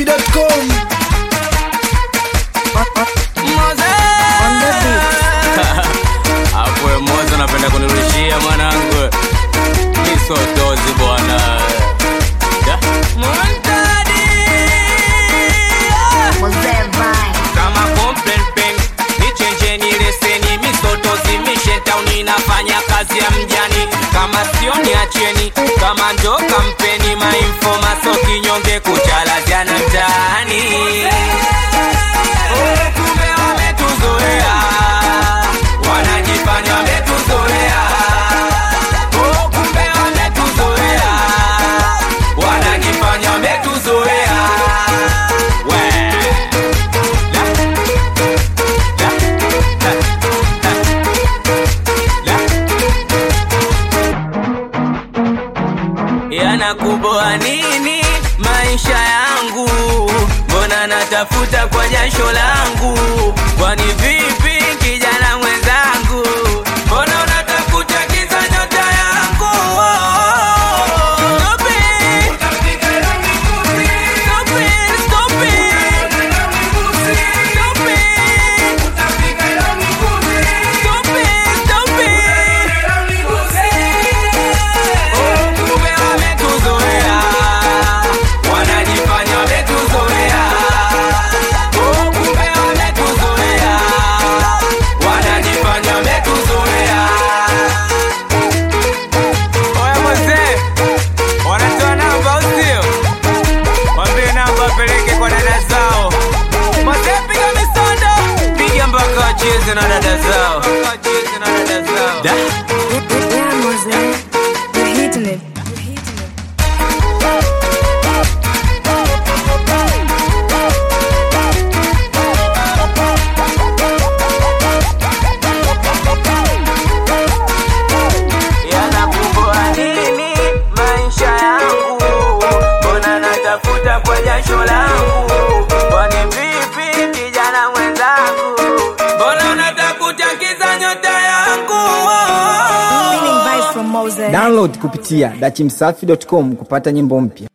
dachimsafi.com Hapo mozo napenda kunirushia mwanangu. Misotozi bwana. Da. Kama complaint pen, nichenjeni leseni misotozi mission town inafanya kazi ya mjani kama sio niacheni kama ndo kampeni mainfoma so kinyonge kuchalazana mtaani Oh, kumbe wametuzoea wanajifanya wametuzoea Oh, kumbe wametuzoea wanajifanya wametuzoea We. La. La. La. La. La. yanakuboa nini maisha yangu mbona natafuta kwa jasho langu kwani vipi kijana mwenzangu mbona unatafuta kiza nyota yangu Stop it. Stop it, stop it. Stop it. Stop it, stop it. Oh, kumbe wametuzoea. Wanajifanya wametuzoea. Oh, kumbe wametuzoea. Wanajifanya wametuzoea. Oya mzee, wanatoa namba au sio? Waambie namba wapeleke kwa dada zao. Mzee, piga misondo, piga mpaka wacheze na dada zao. Wacheze na dada zao. Da. Yeah, Mose, you're hitting it. You're hitting it. yanakumbua nini maisha yangu mbona natafuta kwa jasho langu kwani vipi kijana mwenzangu mbona unatafuta kiza nyota yangu Feeling vibes from Mose. download kupitia dachimsafi.com kupata nyimbo mpya